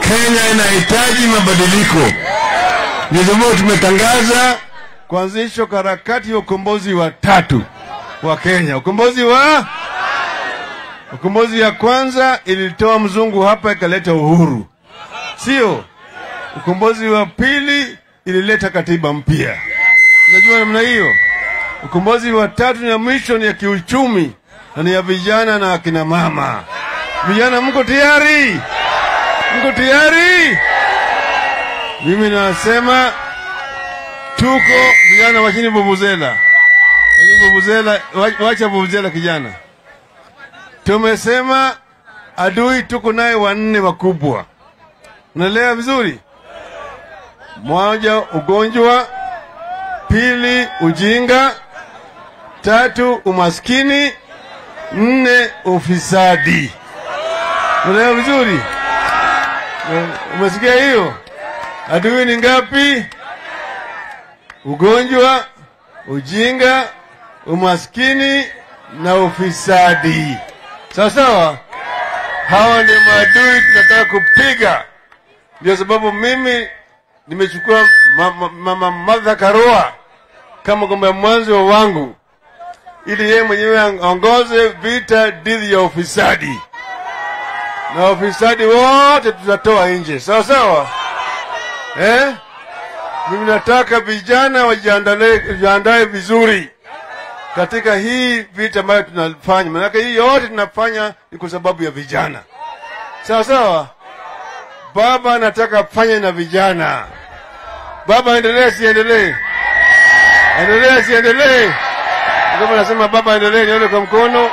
Kenya inahitaji mabadiliko. Ndio sababu tumetangaza kuanzishwa kwa harakati ya ukombozi wa tatu wa Kenya. Ukombozi wa ukombozi ya kwanza ilitoa mzungu hapa ikaleta uhuru, sio? Ukombozi wa pili ilileta katiba mpya. Unajua namna hiyo. Ukombozi wa tatu na mwisho ni ya kiuchumi na ni ya vijana na akina mama. Vijana, mko tayari? Mko tayari? Mimi nasema tuko vijana, wachini vuvuzela, wachini vuvuzela, wa- wacha vuvuzela kijana. Tumesema adui tuko naye wanne wakubwa, unaelewa vizuri? Moja, ugonjwa; pili, ujinga; tatu, umaskini; nne, ufisadi. Unaelewa vizuri? Umesikia hiyo? Adui ni ngapi? Ugonjwa, ujinga, umaskini na ufisadi. Sawa sawa, hawa ndio maadui tunataka kupiga. Ndio sababu mimi nimechukua mama, mama Martha Karua kama kwamba mwanzo wangu, ili yeye mwenyewe aongoze vita dhidi ya ufisadi, na ufisadi wote tutatoa nje. Sawa sawa, eh? Mimi nataka vijana wajiandae wajiandae vizuri katika hii vita ambayo tunafanya, maanake hii yote tunafanya ni kwa sababu ya vijana. Sawa sawa, baba anataka afanye na vijana. Baba aendelee, siendelee? Endelee, siendelee? Kama nasema baba aendelee, nione kwa mkono.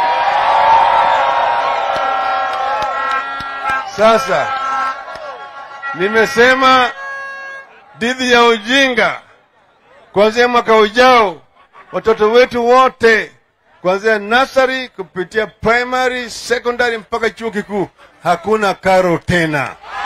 Sasa nimesema dhidi ya ujinga, kuanzia mwaka ujao watoto wetu wote kuanzia nasari kupitia primary, secondary mpaka chuo kikuu hakuna karo tena.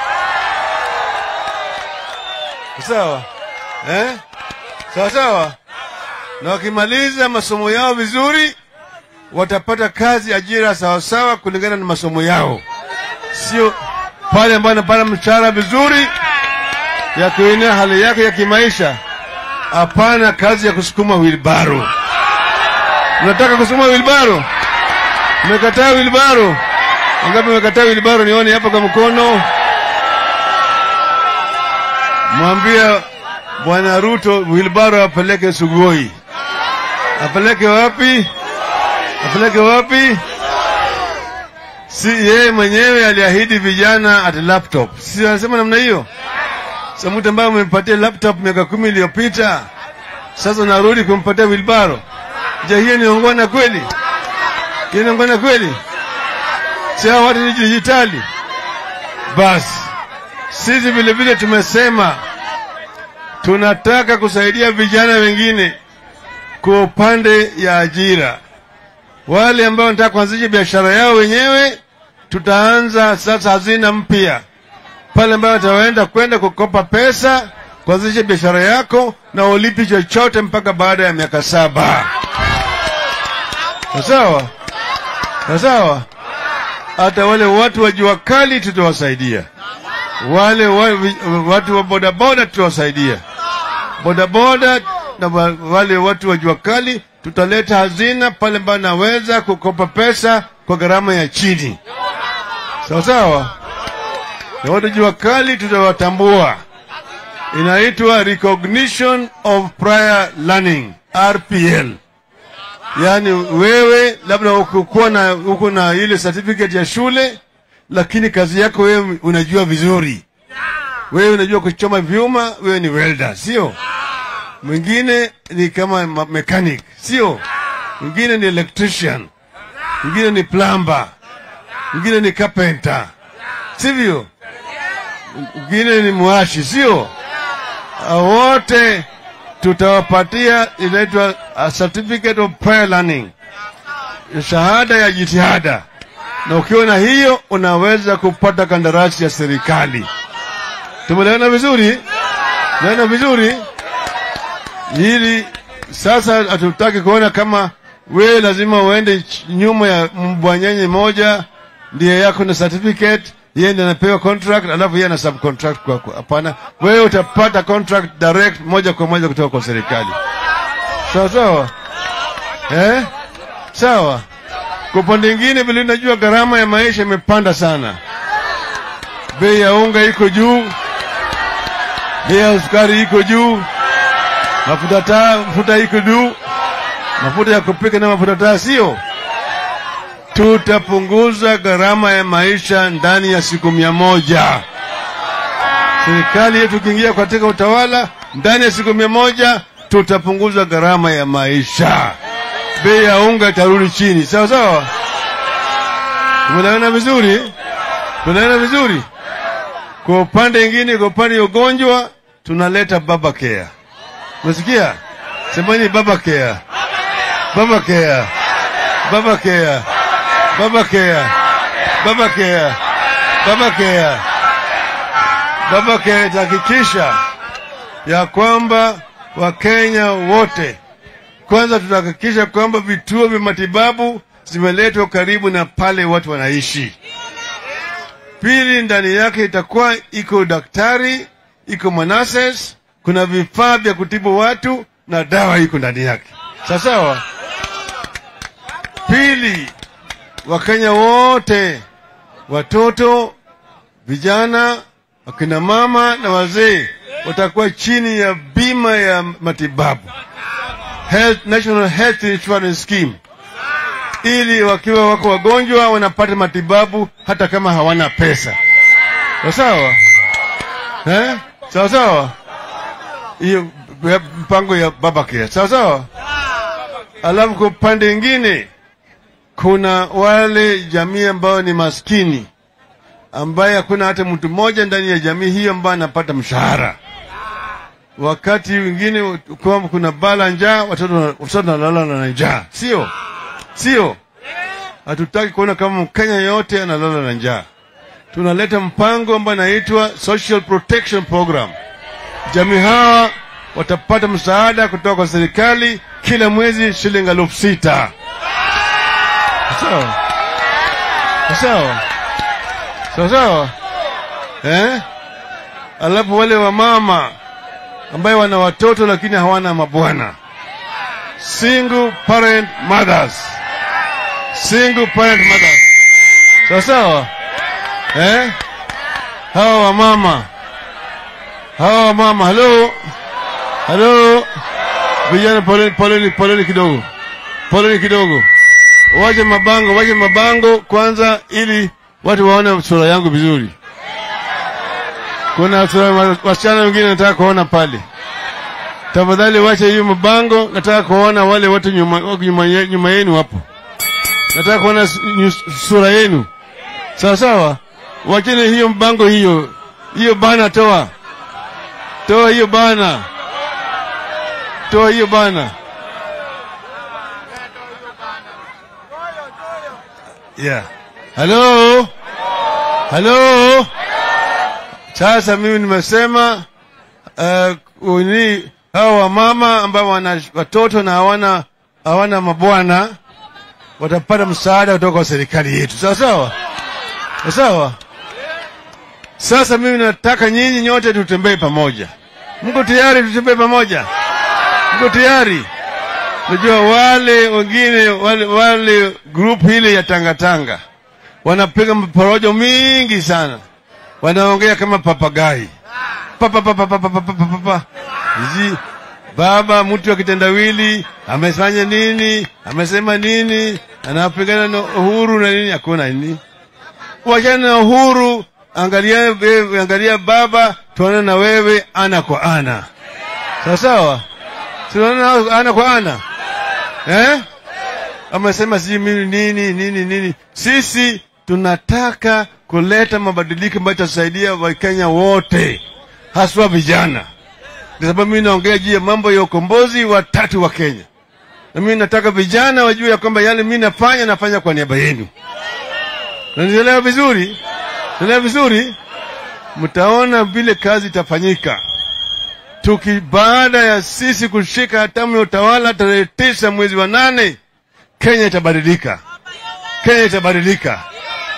Sawa eh? Sawa sawa, na wakimaliza masomo yao vizuri watapata kazi, ajira sawasawa kulingana na masomo yao, sio pale ambayo anapata mshahara vizuri ya kuinua hali yake ya kimaisha. Hapana kazi ya kusukuma wilbaro. Unataka kusukuma wilbaro? Umekataa wilbaro? Wangapi umekataa wilbaro? Nione hapa kwa mkono. Mwambia Bwana Ruto wilbaro apeleke Sugoi. Apeleke wapi? Apeleke wapi? Si yeye mwenyewe aliahidi vijana ati laptop, si anasema namna hiyo? Sasa mtu ambaye umempatia laptop miaka kumi iliyopita sasa unarudi kumpatia wilbaro. Je, hiyo ni ongwana kweli? Hiyo ni ongwana kweli? Si hao watu ni dijitali? Basi sisi vile vile tumesema tunataka kusaidia vijana wengine kwa upande ya ajira. Wale ambao wanataka kuanzisha biashara yao wenyewe, tutaanza sasa hazina mpya pale ambayo wataenda kwenda kukopa pesa kuanzisha biashara yako na ulipi chochote mpaka baada ya miaka saba. Sawa sawa. Hata wale watu wa jua kali tutawasaidia, wale wa, watu wa bodaboda tutawasaidia, bodaboda na wa- wale watu wa jua kali tutaleta hazina pale ambayo naweza kukopa pesa kwa gharama ya chini. Sawa sawa na watu jua kali tutawatambua, inaitwa recognition of prior learning RPL. Yaani wewe labda ukukuwa na uko na ile certificate ya shule, lakini kazi yako wewe unajua vizuri, wewe unajua kuchoma vyuma, wewe ni welder, sio? Mwingine ni kama ma- mechanic, sio? Mwingine ni electrician, mwingine ni plumber, mwingine ni carpenter, sivyo? mwingine ni mwashi, sio? Hao wote tutawapatia inaitwa a certificate of prior learning, shahada ya jitihada, na ukiwa na hiyo unaweza kupata kandarasi ya serikali. Tumeelewana vizuri? Tumeelewana vizuri? Hili sasa hatutaki kuona kama wewe lazima uende ch- nyuma ya mbwanyenye moja ndiye yako na certificate yeye ndiye anapewa contract alafu yeye ana subcontract kwako. Hapana, wewe utapata contract direct moja kwa moja kutoka kwa serikali. Sawa sawa, eh? Sawa. Kwa upande mwingine, vile unajua gharama ya maisha imepanda sana, bei ya unga iko juu, bei ya sukari iko juu, mafuta taa, mafuta iko juu, mafuta ya kupika na mafuta taa, sio? Tutapunguza gharama ya maisha ndani ya siku mia moja. Serikali yetu ikiingia katika utawala, ndani ya siku mia moja tutapunguza gharama ya maisha, bei ya unga itarudi chini. Sawa sawa, tumeelewana vizuri, tunaelewana vizuri. Kwa upande mwingine, kwa upande wa ugonjwa tunaleta baba care. Unasikia? Semeni baba care, baba care, baba care, baba care, baba care, baba care, baba care itahakikisha ya kwamba Wakenya wote kwanza, tutahakikisha kwamba vituo vya matibabu zimeletwa karibu na pale watu wanaishi. Pili, ndani yake itakuwa iko daktari, iko manases, kuna vifaa vya kutibu watu na dawa iko ndani yake. Sawa sawa. Pili, Wakenya wote, watoto, vijana, akina mama na wazee watakuwa chini ya bima ya matibabu Health, National Health Insurance Scheme, ili wakiwa wako wagonjwa wanapata matibabu hata kama hawana pesa. Sawa sawa, eh? Sawa sawa, hiyo mpango ya baba care. Sawa sawa. Alafu kwa upande mwingine kuna wale jamii ambao ni maskini ambaye hakuna hata mtu mmoja ndani ya jamii hiyo ambaye anapata mshahara. Wakati wengine kwamba kuna bala njaa, watoto watoto wanalala na njaa, sio sio? Hatutaki kuona kama Mkenya yote analala na njaa. Tunaleta mpango ambao anaitwa Social Protection Program. Jamii hawa watapata msaada kutoka kwa serikali kila mwezi shilingi elfu sita. Sawa sawa sawa sawa, eh? Alafu wale wamama ambaye wana watoto lakini hawana mabwana, single parent mothers, single parent mothers, sawa sawa, eh? Hawa wamama, hawa wamama, halo halo, vijana, poleni poleni poleni kidogo, poleni kidogo, wache mabango, wache mabango kwanza, ili watu waone sura yangu vizuri. Kuna sura wasichana wengine nataka kuona pale. Tafadhali wache hiyo mabango, nataka kuona wale watu nyuma, nyuma, nyuma yenu hapo. Nataka kuona sura yenu, sawa sawa. Wacheni hiyo mbango, hiyo hiyo bana, toa toa hiyo bana, toa hiyo bana. Yeah. Halo, halo. Sasa mimi nimesema uh, ni hawa wamama ambao wana watoto na hawana hawana mabwana watapata msaada kutoka kwa serikali yetu, sawa sawa, sawa. Sasa mimi nataka nyinyi nyote tutembee pamoja. Mko tayari tutembee pamoja? Mko tayari? Najua wale wengine wale, wale group hili ya tangatanga wanapiga porojo mingi sana, wanaongea kama papagai papa papa papa papa papa hizi baba mtu wa kitendawili amefanya nini, amesema nini, anapigana na uhuru na nini, hakuna nini. Wachana na uhuru, angalia wewe, angalia baba, tuone na wewe ana kwa ana, sawa sawa, tunaona ana kwa ana eh? Amesema sijui mimi nini nini nini. Sisi tunataka kuleta mabadiliko ambayo itasaidia Wakenya wote, haswa vijana, kwa sababu mimi naongea juu ya mambo ya ukombozi wa tatu wa Kenya, na mimi nataka vijana wajue ya kwamba yale mimi nafanya nafanya kwa niaba yenu. Nanielewa vizuri? Nanielewa vizuri? Mtaona vile kazi itafanyika tuki baada ya sisi kushika hatamu ya utawala tarehe tisa mwezi wa nane, Kenya itabadilika. Kenya itabadilika.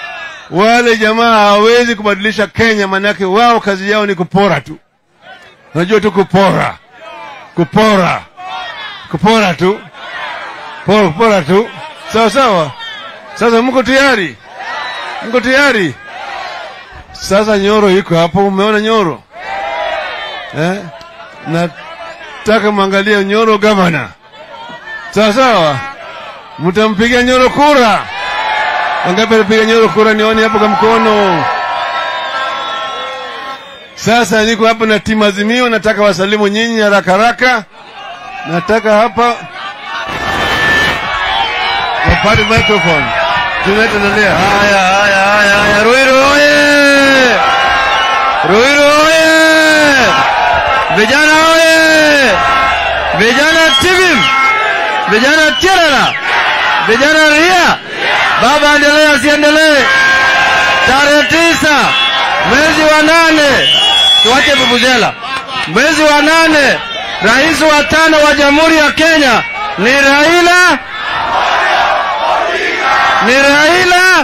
wale jamaa hawawezi kubadilisha Kenya, maanake wao kazi yao ni kupora tu. Unajua tu kupora, kupora, kupora tu, kupora, kupora tu. Sawa sawa. Sasa mko tayari? Mko tayari? Sasa Nyoro iko hapo, umeona Nyoro eh? Nataka mwangalie Nyoro gavana, sawa sawa. Mtampigia Nyoro kura? Wangapi alipiga Nyoro kura? Nione hapo kwa mkono. Sasa niko hapa na timu Azimio, nataka wasalimu nyinyi haraka haraka. Nataka hapa wapate microphone. Tunaendelea. Haya, haya, haya, haya. Ruiru oye! Ruiru oye! Vijana oye! Vijana TVIM! Vijana Tirara! Vijana Ria! Baba endelee asiendelee? Tarehe tisa mwezi wa nane, tuache vuvuzela. Mwezi wa nane, rais wa tano wa Jamhuri ya Kenya ni Raila ni Raila.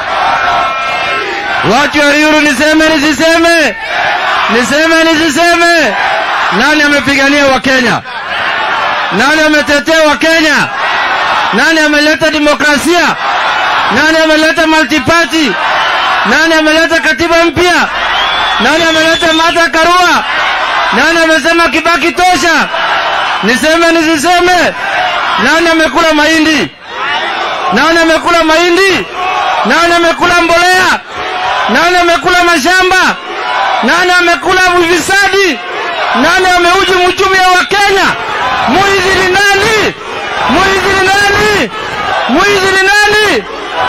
Watu wa Riuru, niseme nisiseme? Niseme nisiseme? Nani amepigania Wakenya? Nani ametetea Wakenya? Nani ameleta demokrasia? Nani ameleta multiparty? Nani ameleta katiba mpya? Nani ameleta Martha Karua? Nani amesema Kibaki tosha? Niseme nisiseme? Nani amekula mahindi? Nani amekula mahindi? Nani amekula mbolea? Nani amekula mashamba? Nani amekula ufisadi? Nani ameuji uchumi wa Kenya? Mwizi ni nani? Mwizi ni nani? Mwizi ni nani?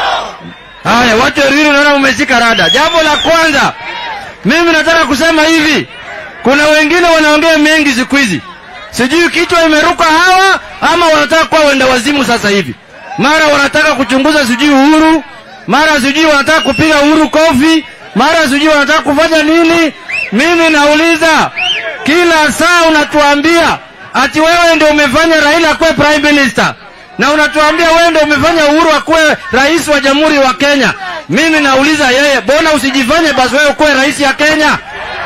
Haya, watu wa Ruiru naona umeshika rada. Jambo la kwanza, mimi nataka kusema hivi, kuna wengine wanaongea mengi siku hizi, sijui kichwa imeruka hawa ama wanataka kuwa wenda wazimu sasa hivi mara wanataka kuchunguza sijui Uhuru, mara sijui wanataka kupiga Uhuru kofi, mara sijui wanataka kufanya nini. Mimi nauliza, kila saa unatuambia ati wewe ndio umefanya Raila akuwe prime minister na unatuambia wewe ndio umefanya Uhuru akuwe rais wa jamhuri wa Kenya. Mimi nauliza yeye, bona usijifanye basi wewe ukuwe rais ya Kenya?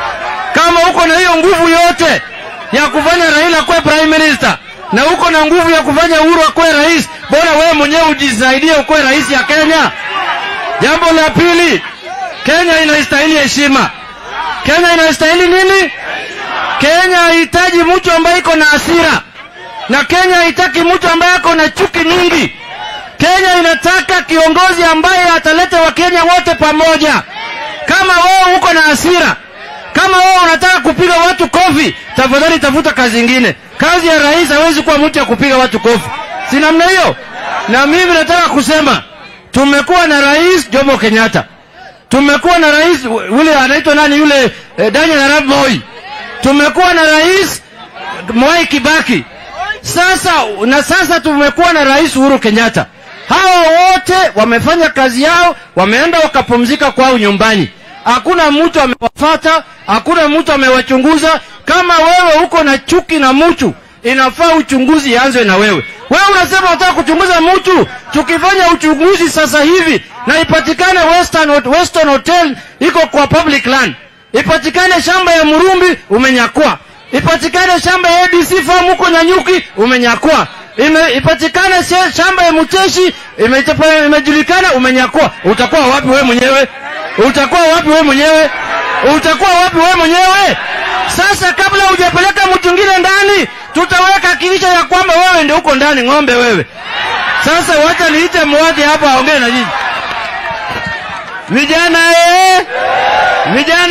Kama uko na hiyo nguvu yote ya kufanya Raila akuwe prime minister na uko na nguvu ya kufanya Uhuru akuwe rais, bora wewe mwenyewe ujisaidie ukuwe rais ya Kenya. Jambo la pili, Kenya inastahili heshima. Kenya inastahili nini? Kenya haihitaji mtu ambaye iko na hasira, na Kenya haitaki mtu ambaye ako na chuki nyingi. Kenya inataka kiongozi ambaye ataleta Wakenya wote pamoja. Kama wewe uko na hasira, kama wewe unataka kupiga watu kofi, tafadhali tafuta kazi ingine. Kazi ya rais hawezi kuwa mtu ya kupiga watu kofi, si namna hiyo? Na mimi nataka kusema tumekuwa na rais Jomo Kenyatta, tumekuwa na rais yule anaitwa nani yule eh, Daniel Arap Moi, tumekuwa na rais Mwai Kibaki, sasa na sasa tumekuwa na rais Uhuru Kenyatta. Hawa wote wamefanya kazi yao, wameenda wakapumzika kwao nyumbani. Hakuna mtu amewafata, hakuna mtu amewachunguza. Kama wewe uko na chuki na mtu, inafaa uchunguzi ianzwe na wewe. Wewe unasema unataka kuchunguza mtu, tukifanya uchunguzi sasa hivi na ipatikane Western, Western Hotel iko kwa public land, ipatikane shamba ya Murumbi umenyakua, ipatikane shamba ya ABC farm huko Nyanyuki umenyakua, ime, ipatikane shamba ya Muteshi imejulikana ime umenyakua. Utakuwa wapi wewe mwenyewe? Utakuwa wapi wewe mwenyewe? Utakuwa wapi wewe mwenyewe? Sasa kabla hujapeleka mtu mwingine ndani, tutaweka kilisha ya kwamba wewe ndio uko ndani, ng'ombe wewe. Sasa wacha niite mwadhi hapa aongee na nyinyi vijana. Eh, vijana,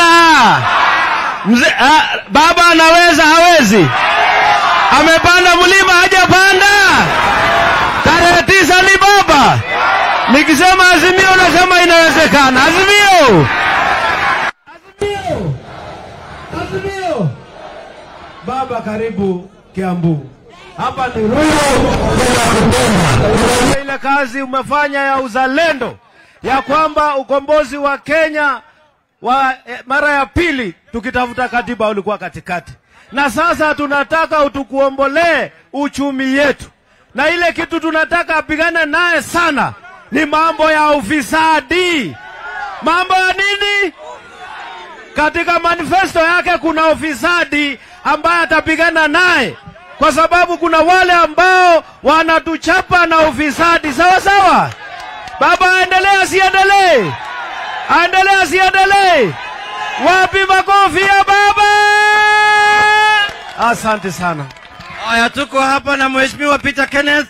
mzee baba anaweza hawezi? Amepanda mlima hajapanda? Tarehe tisa ni baba. Nikisema Azimio nasema inawezekana. Azimio, Azimio, Azimio. Baba, karibu Kiambu. Hapa ni Ruiru. Ile kazi umefanya ya uzalendo ya kwamba ukombozi wa Kenya wa eh, mara ya pili tukitafuta katiba ulikuwa katikati, na sasa tunataka utukuombolee uchumi yetu, na ile kitu tunataka apigane naye sana ni mambo ya ufisadi. Mambo ya nini? Katika manifesto yake kuna ufisadi ambaye atapigana naye, kwa sababu kuna wale ambao wanatuchapa na ufisadi. Sawa sawa, baba, aendelee asiendelee? Aendelee asiendelee? Wapi makofi ya baba? Asante sana. Haya, tuko hapa na Mheshimiwa Peter Kenneth.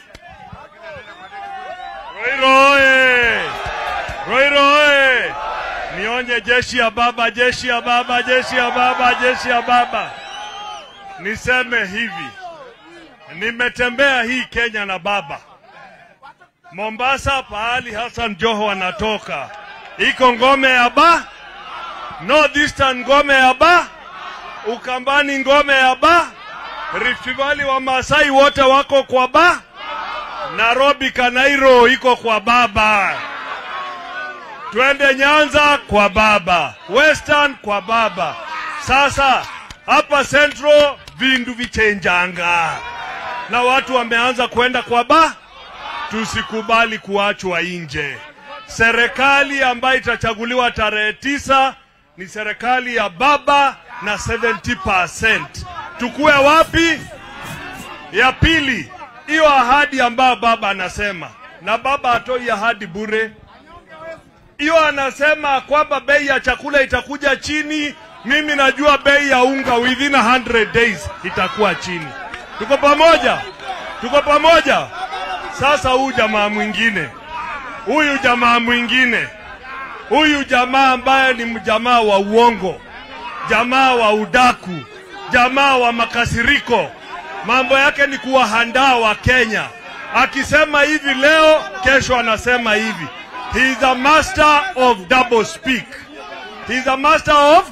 Roiro oye! Roiro oye! Nionye jeshi ya baba, jeshi ya baba, jeshi ya baba, jeshi ya baba. Niseme hivi, nimetembea hii Kenya na baba. Mombasa, pahali Hassan Joho anatoka, iko ngome ya ba, North Eastern ngome ya ba, Ukambani ngome ya ba, Rift Valley wa Masai wote wako kwa ba, Nairobi Kanairo iko kwa baba, twende Nyanza kwa baba, Western kwa baba. Sasa hapa Central vindu vichenjanga na watu wameanza kwenda kwa ba, tusikubali kuachwa nje. Serikali ambayo itachaguliwa tarehe tisa ni serikali ya baba na 70%. Tukue wapi? Ya pili, hiyo ahadi ambayo baba anasema, na baba hatoi ahadi bure. Hiyo anasema kwamba bei ya chakula itakuja chini. Mimi najua bei ya unga within 100 days itakuwa chini. Tuko pamoja? Tuko pamoja? Sasa huyu jamaa mwingine, huyu jamaa mwingine, huyu jamaa ambaye ni mjamaa wa uongo, jamaa wa udaku, jamaa wa makasiriko, mambo yake ni kuwahandaa wa Kenya. Akisema hivi leo, kesho anasema hivi. He is a master of double speak. He is a master of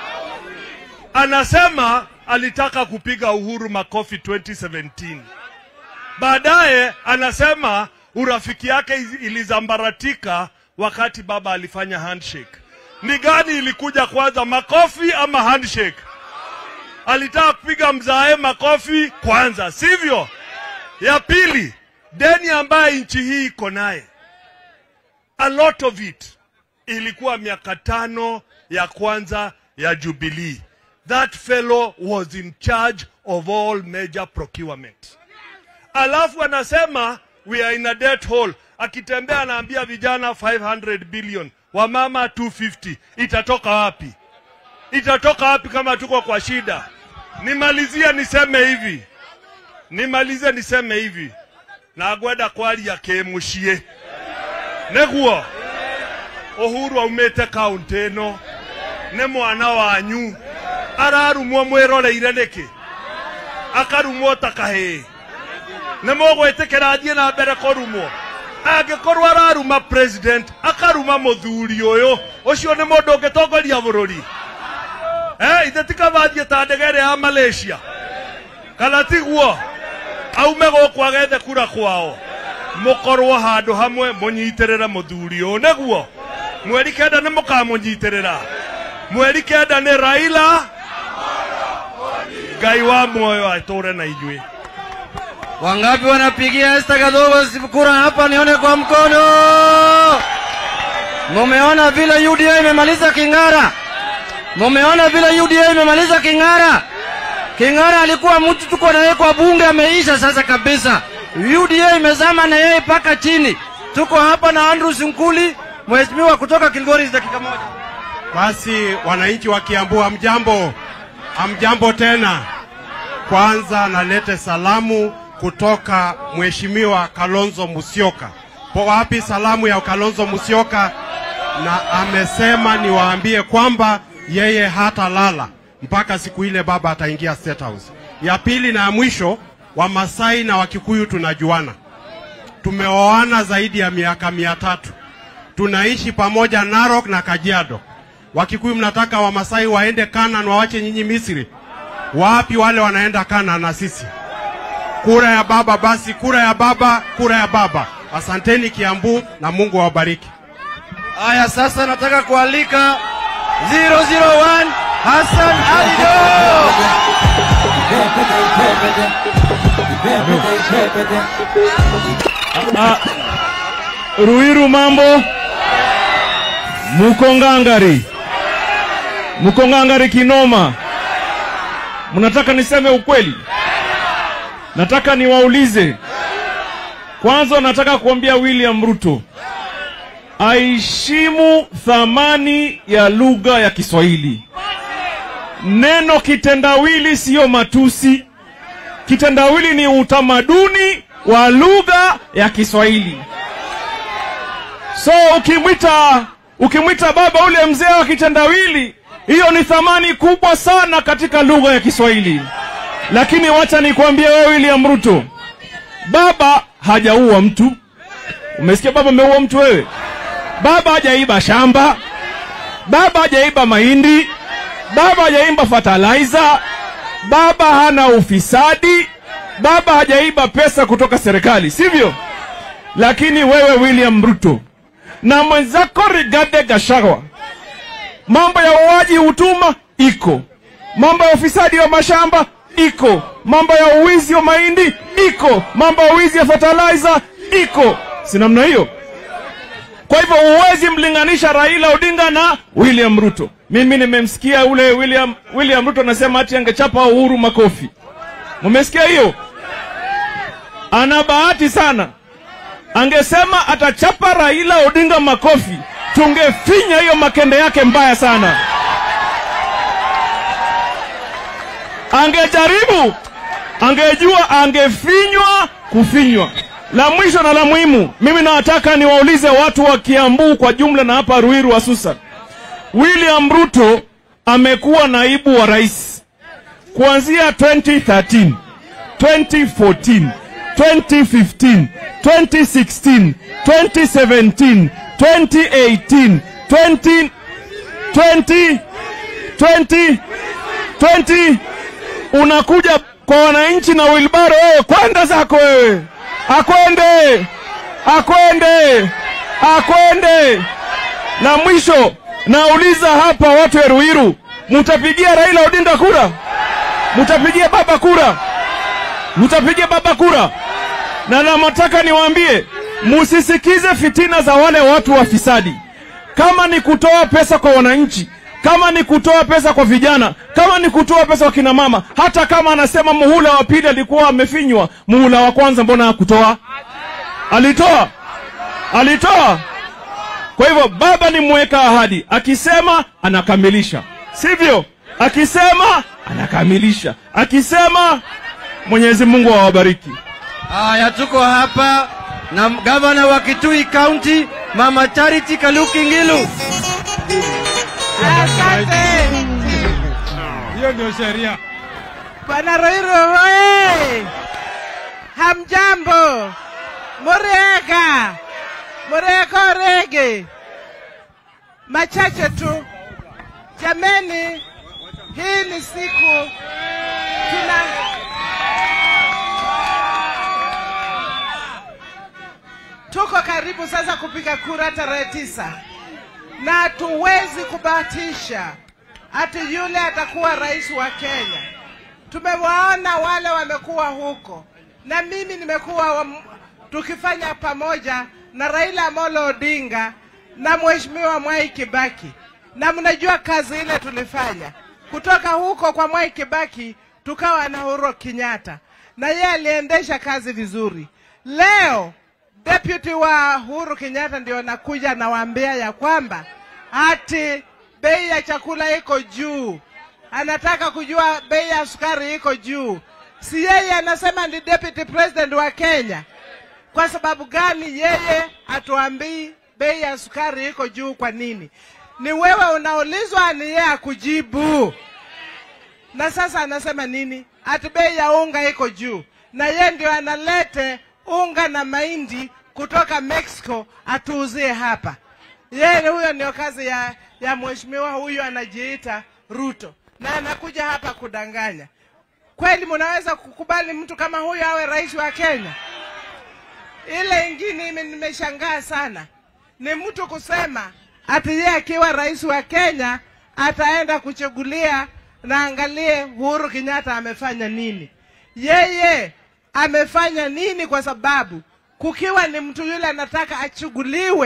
anasema alitaka kupiga Uhuru makofi 2017. Baadaye anasema urafiki yake ilizambaratika wakati baba alifanya handshake. Ni gani ilikuja kwanza, makofi ama handshake? Alitaka kupiga mzae makofi kwanza, sivyo? Ya pili, deni ambaye nchi hii iko naye, a lot of it ilikuwa miaka tano ya kwanza ya Jubilee. That fellow was in charge of all major procurement. Alafu anasema we are in a debt hole. Akitembea anaambia vijana 500 billion, wamama 250. Itatoka wapi? Itatoka wapi kama tuko kwa shida? Nimalizie niseme hivi, nimalize niseme hivi, nagwenda kwaria kimucie niguo Uhuru aumite kaunti ĩno nĩ mwana wanyu ararumwo mwĩroreire nĩkĩ akarumwo ta kahĩĩ nĩ mũgwĩtĩkĩra thiĩ na mbere kũrumwo angĩkorwo araruma president akaruma mũthuri ũyũ ũcio nĩ mũndũ ũngĩtongoria bũrũri eh, ithe tikabathiĩ ta ndege ĩrĩa ya Malaysia kana tiguo aume gũkũ agethe kura kwao mũkorwo handũ hamwe mũnyitĩrĩre mũthuri ũyũ nĩguo mweri kenda nĩ mũkamũnyitĩrĩra mweri kenda nĩ Raila Ngai wa muoyo atũre na inyuĩ Wangapi wanapigia Esther Gadhogo kura hapa? Nione kwa mkono. Mumeona vile UDA imemaliza King'ara? Mumeona vile UDA imemaliza King'ara? King'ara alikuwa mtu tuko na yeye kwa bunge, ameisha sasa kabisa. UDA imezama na yeye mpaka chini. Tuko hapa na Andrew Sinkuli, mheshimiwa kutoka Kilgoris, dakika moja. Basi wananchi wa Kiambu, hamjambo? Hamjambo tena. Kwanza nalete salamu kutoka Mheshimiwa Kalonzo Musyoka. Po wapi salamu ya Kalonzo Musyoka? Na amesema niwaambie kwamba yeye hatalala mpaka siku ile baba ataingia State House. Ya pili na ya mwisho, Wamasai na Wakikuyu tunajuana, tumeoana zaidi ya miaka mia tatu tunaishi pamoja Narok na Kajiado. Wakikuyu mnataka Wamasai waende Kanaan wawache nyinyi Misri? Wapi wale wanaenda Kanaan na sisi? Kura ya baba basi, kura ya baba, kura ya baba. Asanteni Kiambu na Mungu awabariki. Haya, sasa nataka kualika 001 Hassan Alido. Ruiru mambo Muko ngangari, muko ngangari kinoma. Mnataka niseme ukweli? Nataka niwaulize kwanza, nataka kuambia William Ruto aheshimu thamani ya lugha ya Kiswahili. Neno kitendawili siyo matusi. Kitendawili ni utamaduni wa lugha ya Kiswahili. So ukimwita ukimwita baba ule mzee wa kitendawili, hiyo ni thamani kubwa sana katika lugha ya Kiswahili. Lakini wacha nikwambie wewe William Ruto, baba hajaua mtu. Umesikia baba ameua mtu wewe? Baba hajaiba shamba, baba hajaiba mahindi, baba hajaiba fertilizer, baba hana ufisadi, baba hajaiba pesa kutoka serikali, sivyo? Lakini wewe William Ruto na mwenzako Rigathi Gachagua, mambo ya uaji utuma iko, mambo ya ufisadi wa mashamba iko, mambo ya uwizi wa mahindi iko, mambo ya uwizi wa fertilizer iko, si namna hiyo? Kwa hivyo huwezi mlinganisha Raila Odinga na William Ruto. Mimi nimemsikia ule William, William Ruto anasema ati angechapa Uhuru makofi. Mumesikia hiyo? Ana bahati sana, angesema atachapa Raila Odinga makofi, tungefinya hiyo makende yake mbaya sana. Angejaribu, angejua, angefinywa kufinywa. La mwisho na la muhimu, mimi nawataka niwaulize watu wa Kiambu kwa jumla na hapa Ruiru hususan. William Ruto amekuwa naibu wa rais kuanzia 2013, 2014, 2015, 2016, 2017, 2018, 20, 20, 20, 20 unakuja kwa wananchi na wilbaro wewe, kwenda zako wewe, akwende, akwende, akwende. Na mwisho nauliza hapa watu ya Ruiru, mtapigia Raila Odinga kura? Mtapigia baba kura? Mtapigia baba kura? Na namataka niwaambie, musisikize fitina za wale watu wafisadi. Kama ni kutoa pesa kwa wananchi, kama ni kutoa pesa kwa vijana, kama ni kutoa pesa kwa kina mama, hata kama anasema muhula wa pili alikuwa amefinywa, muhula wa kwanza mbona hakutoa? Alitoa, alitoa. Kwa hivyo baba ni mweka ahadi, akisema anakamilisha, sivyo? Akisema anakamilisha, akisema Mwenyezi Mungu awabariki. Haya, tuko hapa na gavana wa Kitui County Mama Charity Kaluki Ngilu. Asante. Hiyo ndio sheria. Bwana Roiro hoye! Hamjambo, murega murega rege. Machache tu jameni, hii ni siku tuna tuko karibu sasa kupiga kura tarehe tisa na hatuwezi kubahatisha ati yule atakuwa rais wa Kenya. Tumewaona wale wamekuwa huko, na mimi nimekuwa wa, tukifanya pamoja na Raila Amolo Odinga na Mheshimiwa Mwai Kibaki, na mnajua kazi ile tulifanya kutoka huko kwa Mwai Kibaki tukawa na Uhuru Kenyatta, na yeye aliendesha kazi vizuri. Leo deputy wa Uhuru Kenyatta ndio anakuja nawaambia ya kwamba ati bei ya chakula iko juu, anataka kujua bei ya sukari iko juu. Si yeye anasema ni deputy president wa Kenya? Kwa sababu gani yeye atuambii bei ya sukari iko juu? Kwa nini? Ni wewe unaulizwa, ni yeye akujibu. Na sasa anasema nini? Ati bei ya unga iko juu, na yeye ndio analete unga na mahindi kutoka Mexico atuuzie hapa. Yeye huyo ndio kazi ya, ya mheshimiwa huyu anajiita Ruto, na anakuja hapa kudanganya. Kweli mnaweza kukubali mtu kama huyu awe rais wa Kenya? Ile ingine ime- nimeshangaa sana ni mtu kusema ati yeye akiwa rais wa Kenya ataenda kuchagulia na angalie Uhuru Kenyatta amefanya nini. Yeye amefanya nini? Kwa sababu kukiwa ni mtu yule anataka achuguliwe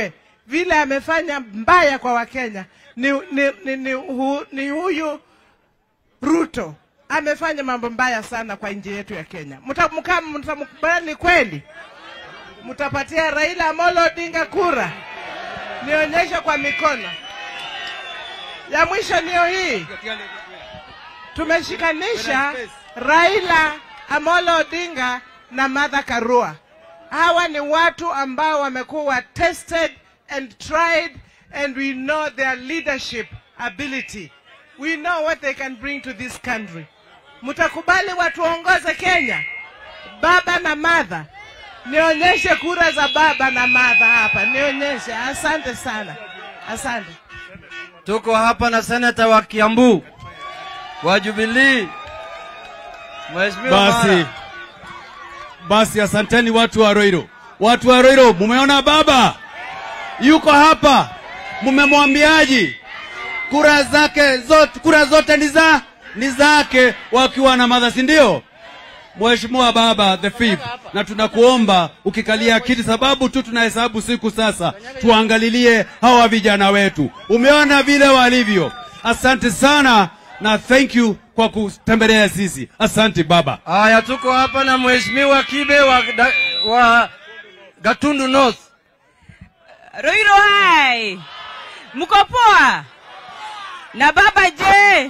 vile amefanya mbaya kwa Wakenya ni, ni, ni, ni, hu, ni huyu Ruto amefanya mambo mbaya sana kwa nchi yetu ya Kenya. Mtamkaa mtamkubali kweli? Mtapatia Raila Amolo Odinga kura? Nionyeshe kwa mikono. Ya mwisho niyo hii, tumeshikanisha Raila Amolo Odinga na Martha Karua. Hawa ni watu ambao wamekuwa tested and tried and we know their leadership ability. We know what they can bring to this country. Mtakubali watuongoze Kenya, baba na Martha? Nionyeshe kura za baba na Martha hapa, nionyeshe. Asante sana, asante. Tuko hapa na seneta wa Kiambu wa Jubilee, Mheshimiwa Basi, Mara. basi asanteni watu wa Roiro. Watu wa Roiro, mumeona baba yuko hapa, mumemwambiaji kura zake zote, kura zote ni za ni zake, wakiwa na madha, si ndio? Mheshimiwa baba the fifth, na tunakuomba ukikalia kiti, sababu tu tunahesabu siku sasa, tuangalilie hawa vijana wetu. Umeona vile walivyo. Asante sana na thank you kwa kutembelea sisi. Asante baba. Haya, tuko hapa na Mheshimiwa Kibe wa, da, wa Gatundu North. Roiro hai, mko poa? Na baba je?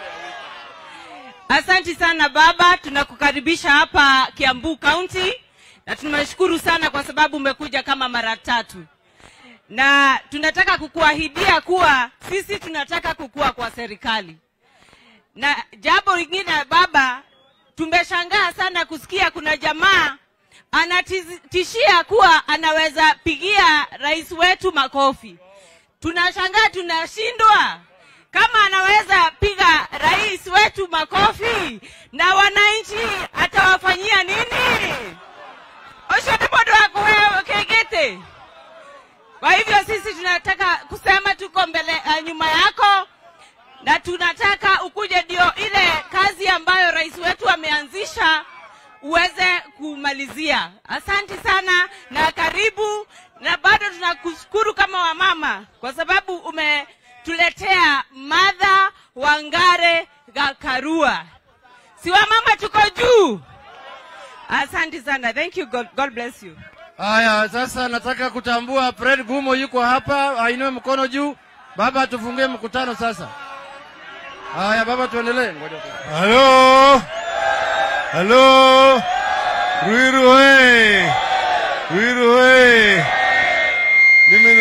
Asanti sana baba, tunakukaribisha hapa Kiambu County na tunashukuru sana kwa sababu umekuja kama mara tatu, na tunataka kukuahidia kuwa sisi tunataka kukua kwa serikali. Na jambo lingine baba, tumeshangaa sana kusikia kuna jamaa anatishia kuwa anaweza pigia rais wetu makofi. Tunashangaa, tunashindwa kama anaweza piga rais wetu makofi na wananchi atawafanyia nini? oshotibodo wako wewe kegete. Kwa hivyo sisi tunataka kusema tuko mbele uh, nyuma yako na tunataka ukuje ndio ile kazi ambayo rais wetu ameanzisha uweze kumalizia. Asante sana na karibu, na bado tunakushukuru kama wamama kwa sababu umetuletea Martha Wangare Gakarua. Si wamama tuko juu. Asante sana. Thank you. God, God bless you. Haya, sasa nataka kutambua Fred Gumo yuko hapa, ainue mkono juu. Baba, tufungie mkutano sasa. Haya baba, tuendelee. Ngoja tu. Halo, halo, Ruiru we, Ruiru we. Mimi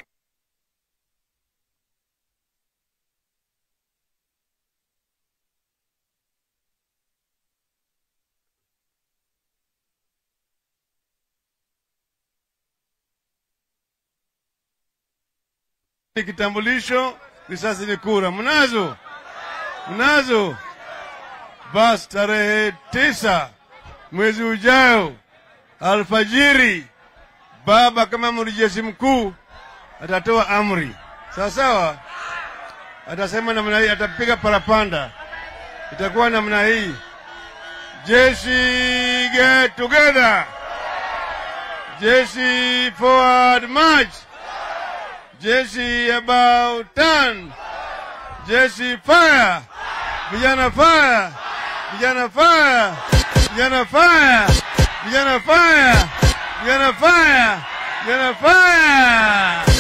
ni kitambulisho, risasi ni kura. Mnazo? Mnazo? Basi tarehe tisa mwezi ujao alfajiri, baba kama amiri jeshi mkuu atatoa amri, sawa sawa. Atasema namna hii, atapiga parapanda, itakuwa namna hii: jeshi get together, jeshi forward march, jeshi about turn, jeshi fire, vijana fire, vijana fire, vijana fire, vijana fire, vijana fire, vijana fire.